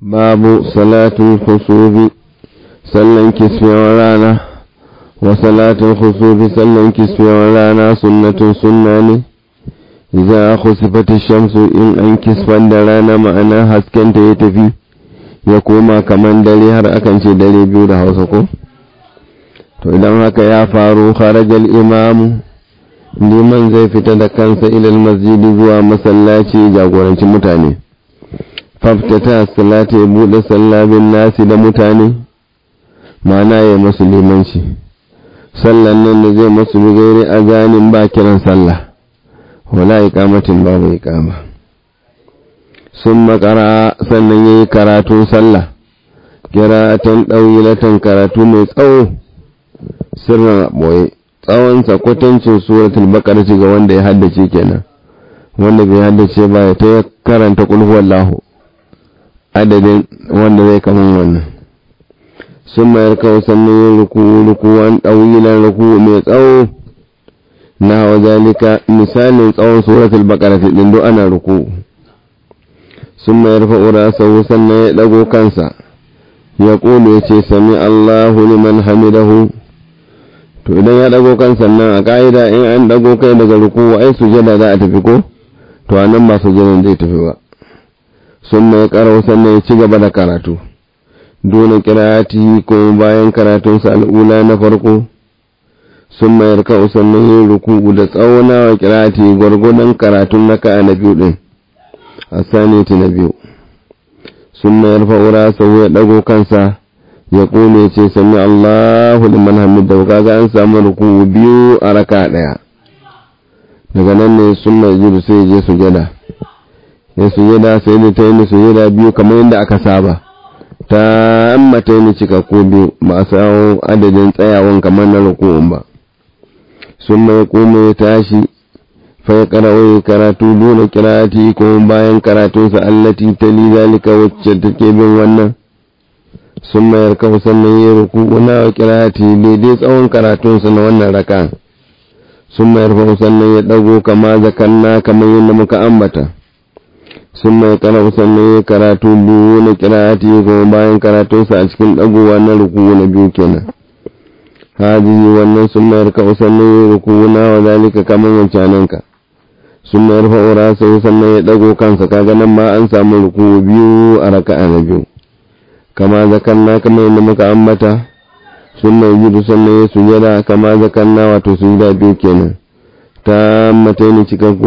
babu salatul khusufi sallan kisfewar rana wa salatul khusufi sallan kisfewar rana sunnatun sunna ne idan khusifati shamsu in an kisfan da rana ma'ana hasken ta ya tafi ya koma kaman dare har akan ce dare biyu da hausa ko to idan haka ya faru kharajal imamu liman zai fita da kansa ilal masjidi zuwa masallaci jagoranci mutane faftata salata ya buɗe sallabin nasi da mutane mana ya masu limanci sallan nan da zai masu gairi a zanin ba kiran sallah wala ikamatin babu ikama sun makara sannan ya yi karatun sallah kiratan ɗauyilatan karatu mai tsawo sirrin ɓoye tsawonsa kwatancin suratul baqara ga wanda ya haddace kenan wanda bai haddace ba ya ta karanta qul huwallahu adadin wanda zai kaman wannan sun mayar kawo sannan yin ruku rukuwan ɗauyilan ruku mai tsawo na hawa zalika misalin tsawon suratul baqara din do ana ruku sun mayar fa'ura sau sannan ya ɗago kansa ya ƙulu ya ce sami Allahu liman hamidahu to idan ya dago kan sannan a ka'ida in an dago kai daga ruku ai sujada za a tafi ko to a nan ba sujadan zai tafi ba sun mai karau sannan ya ci gaba da karatu dole kirati ko bayan karatunsa al'ula na farko sun mayar kau sannan yin ruku da tsawona wa kirati gwargwadon karatun na ka'a na biyu din a saniti na biyu sun mayar fa'ura sau ya dago kansa ya kone ce sami Allahu liman hamida kaga an samu ruku biyu a raka daya daga nan ne sun mai jiru sai je sujada ya sujada sai da ta yi sujada biyu kamar yadda aka saba ta amma ta yi cikakku biyu ba a samu adadin tsayawan kamar na ruku'un ba sun mai kome ya tashi fa ya karawai karatu dole kirati ko bayan karatunsa allati ta li zalika wacce take bin wannan sun mayar kawo sannan yi ruku na kirati daidai tsawon karatunsa na wannan raka sun mayar kawo sannan ya ɗago kama zakanna kamar yadda muka ambata sun mai karau sannan ya karatu biyu na kirati kuma bayan karatunsa a cikin ɗagowa na ruku na biyu kenan hajiji wannan sun mayar kawo sannan ya ruku na wa zalika kamar wancananka sun mayar fa'ura sau sannan ya ɗago kansa kaga nan ma an samu ruku biyu a raka'a na biyu kama zakanna kama yadda muka ambata sun mai jidu sannan ya sujada kama zakanna wato sujada biyu kenan ta mata ne cikakku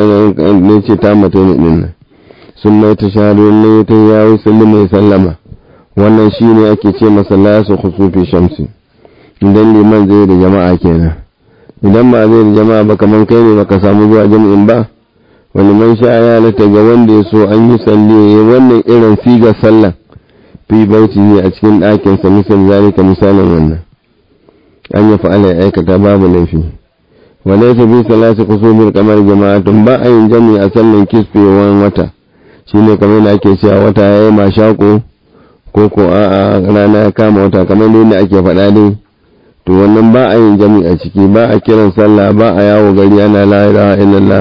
ne ce ta mata ne din nan sun mai ta shahadu ne ta yawo sallu mai sallama wannan shi ne ake ce masalla su khusufi shamsi idan liman zai da jama'a kenan idan ba zai da jama'a ba kamar kai ne baka samu zuwa jami'in ba wani man sha ya lata ga wanda ya so an yi salli wannan irin sigar sallah fi bautihi a cikin ɗakinsa misal zalika misalin wannan an yi fa'ala ya aikata babu laifi wa laysa bi salati qusubil kamar jama'atun ba a yin jami a sallan kisfewan wata shine kamar da ake cewa wata yayi mashako ko ko a rana ya kama wata kamar da ake faɗa dai to wannan ba a yin jami a ciki ba a kiran sallah ba a yawo gari ana la ilaha illallah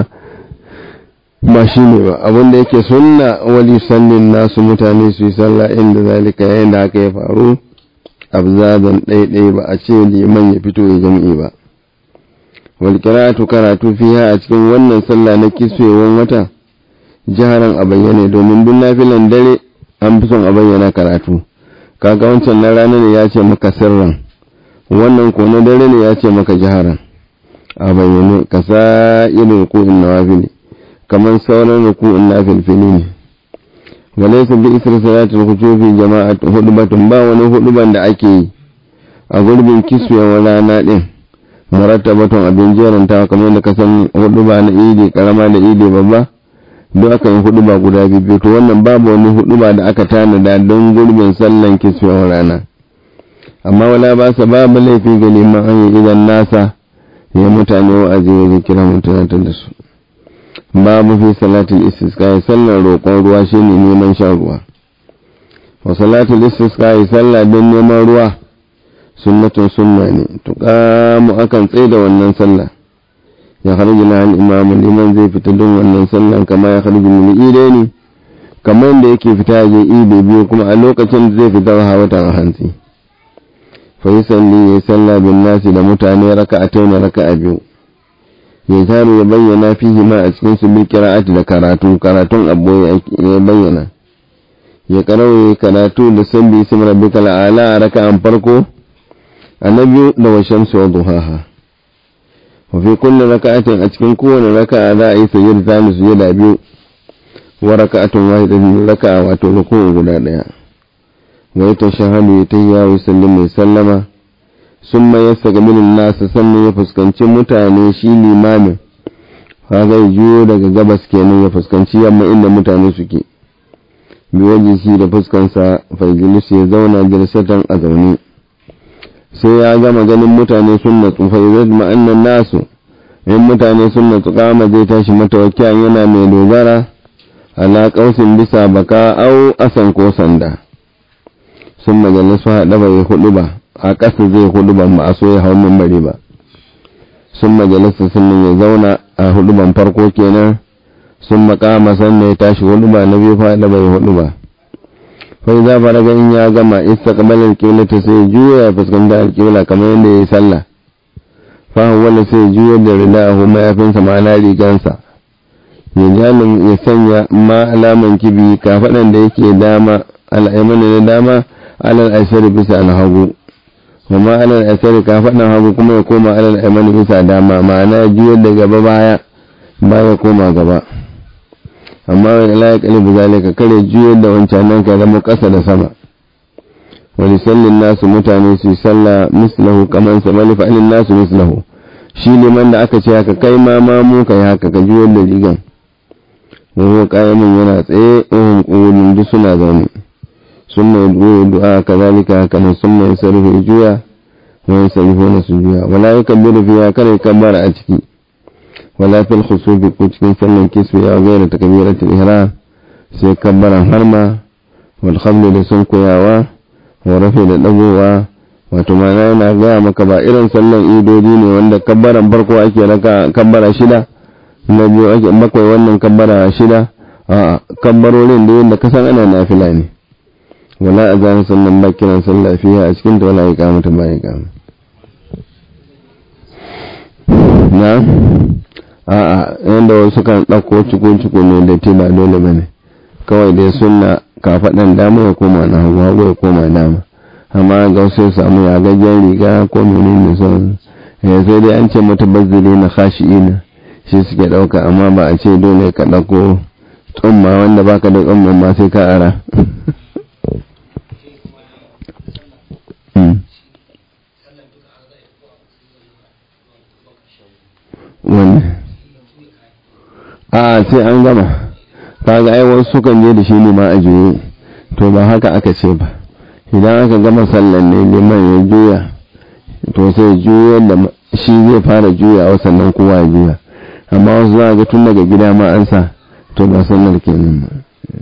ba shi ne ba abinda yake sunna wali sallin nasu mutane su yi sallah inda zalika yayin da aka ya faru abzadan ɗaiɗai ba a ce liman ya fito ya jam'i ba wal karatu karatu fiha a cikin wannan sallah na kiswewan wata jiharan a bayyane domin duk nafilan dare an fi son a bayyana karatu kaga wancan na rana ne ya ce maka sirran wannan ko na dare ne ya ce maka jiharan a bayyane ka sa irin ruku'in nawafili kamar sauran ruku'un na filfili ne walaysa bi isra salatul khusufi jama'at hudbatun ba wani huduban da ake yi a gurbin kiswewar rana din murattabatun abin jeranta kamar da kasan huduba na idi karama da idi babba duk aka yi huduba guda biyu to wannan babu wani huduba da aka tanada don gurbin sallan kiswewar rana amma wala ba sa babu laifi ga liman an yi idan nasa ya mutane wa'azi ya kira mutane da su babu fi salatul istisqa sallar roƙon ruwa shine neman shan ruwa wa salatul istisqa sallah don neman ruwa sunnatun sunna ne tuqamu akan tsaye da wannan sallah ya kharju na al-imam liman zai fita don wannan sallan kama ya kharju min idaini kamar da yake fita je idi biyu kuma a lokacin da zai fita wa watan hantsi fa yi salli ya salla bin nasi da mutane raka a tauna raka a biyu ya taru ya bayyana fihi ma a cikin su bil qira'ati da karatu karatun abu ya bayyana ya karawa karatu da sabbi ism rabbikal a'la a raka'an farko annabi da wa shamsu wa duhaha wa fi kulli raka'atin a cikin kowane raka'a za a yi sayyid zamu sujada biyu wa raka'atun wahidatin raka'a wato ruku'u guda daya wa ya tashahadu ya tayya wa sallimu ya sallama summa yastaqbilun nas sannan ya fuskanci mutane shi limamin ha zai juyo daga gabas kenan ya fuskanci yamma inda mutane suke bi waje shi da fuskansa faijilis ya zauna jalsatan a zaune sai ya gama ganin mutane sun natsu faizat ma'annan nasu in mutane sun natsu kama zai tashi matawakkiyan yana mai dogara ala kausin bisa baka au asan ko sanda sun majalisu haɗa bai hudu ba a ƙasa zai hudu ban ba a so ya hau mimbari ba sun majalisa sun ya zauna a hudu ban farko kenan sun makama sannan ya tashi hudu ba na biyu faɗa bai hudu ba fai za fara in ya gama isa kamalar kibla ta sai juya ya fuskanta alkibla kamar yadda ya yi sallah fahim wanda sai juya da rida a kuma yafinsa ma'ana rigansa ya jalin ya sanya ma alaman kibi kafaɗan da yake dama al'aimani na dama alal ashari bisa alhagu kuma alal ashari kafaɗan hagu kuma ya koma alal aimani bisa dama ma'ana juyar da gaba baya baya koma gaba amma wani la ya kalibu zalika kare juyar da wancan nan ka zama ƙasa da sama wani sallin nasu mutane su sallah mislahu kaman sa mali fa'alin nasu mislahu shi liman da aka ce haka kai ma ma mu kai haka ka juyar da rigan wani ƙayamin yana tsaye ohun ƙunin duk suna zaune sun mai goyi du'a kazalika haka nan sun mai sarfi juya wani sarfi na su juya wala yi kabbiru fiya kare kabbara a ciki wala fil khusufi ko cikin sallan kisfi ya gaira takbiratul ihram sai kabbaran harma wal khamlu da sun koyawa wa rafi da dagowa wato mana yana gaya maka ba irin sallan idodi ne wanda kabbaran farko ake raka kabbara shida na biyu ake bakwai wannan kabbara shida a kabbarorin da yadda kasan ana nafila ne wala a zane sannan ba kiran sallah fiye a cikin ta wala ya kama ta ba ya kama na a a yadda wasu kan ɗauko ciko-ciko ne da te ba dole ba ne kawai dai suna kafaɗan dama ya koma na hagu hagu ya koma dama amma ga wasu samu ya gajen riga ko menene son ya sai dai an ce mata bazzili na khashi'ina shi suke ɗauka amma ba a ce dole ka ɗauko tsumma wanda baka da tsumman ma sai ka ara wani a sai an gama kaga ai wasu sukan je da shi ne ma a juye to ba haka aka ce ba idan aka gama sallan ne liman ya juya to sai juya da shi zai fara juyawa sannan kowa ya juya amma wasu za a ga tun daga gida ma an sa to ba sallar kenan ba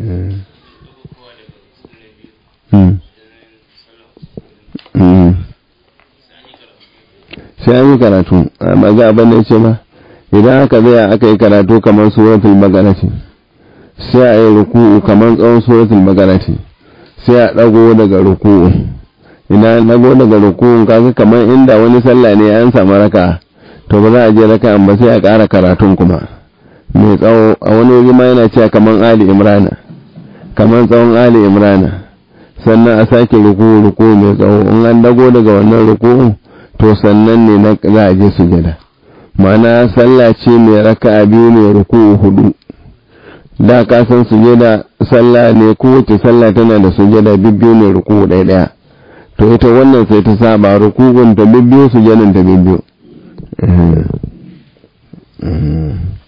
sai an yi karatu amma ga abin da ce ba idan aka zaya aka yi karatu kamar suratul magarati sai a yi ruku'u kamar tsawon suratul magarati sai a dago daga ruku'u idan dago daga ruku'u kaga kamar inda wani sallah ne an samu raka to ba za a je raka ba sai a ƙara karatun kuma mai tsawo a wani wuri ma yana cewa kamar ali imrana kamar tsawon ali imrana sannan a sake ruku'u ruku'u mai tsawo in an dago daga wannan ruku'u to sannan ne na za a je sujada ma'ana sallah ce mai raka'a biyu mai ruku'u hudu da ka san sujada sallah ne kowace sallah tana da sujada bibbiyu mai ruku'u ɗaya ɗaya to ita wannan sai ta saba ruku'un ta bibbiyu sujadan ta bibbiyu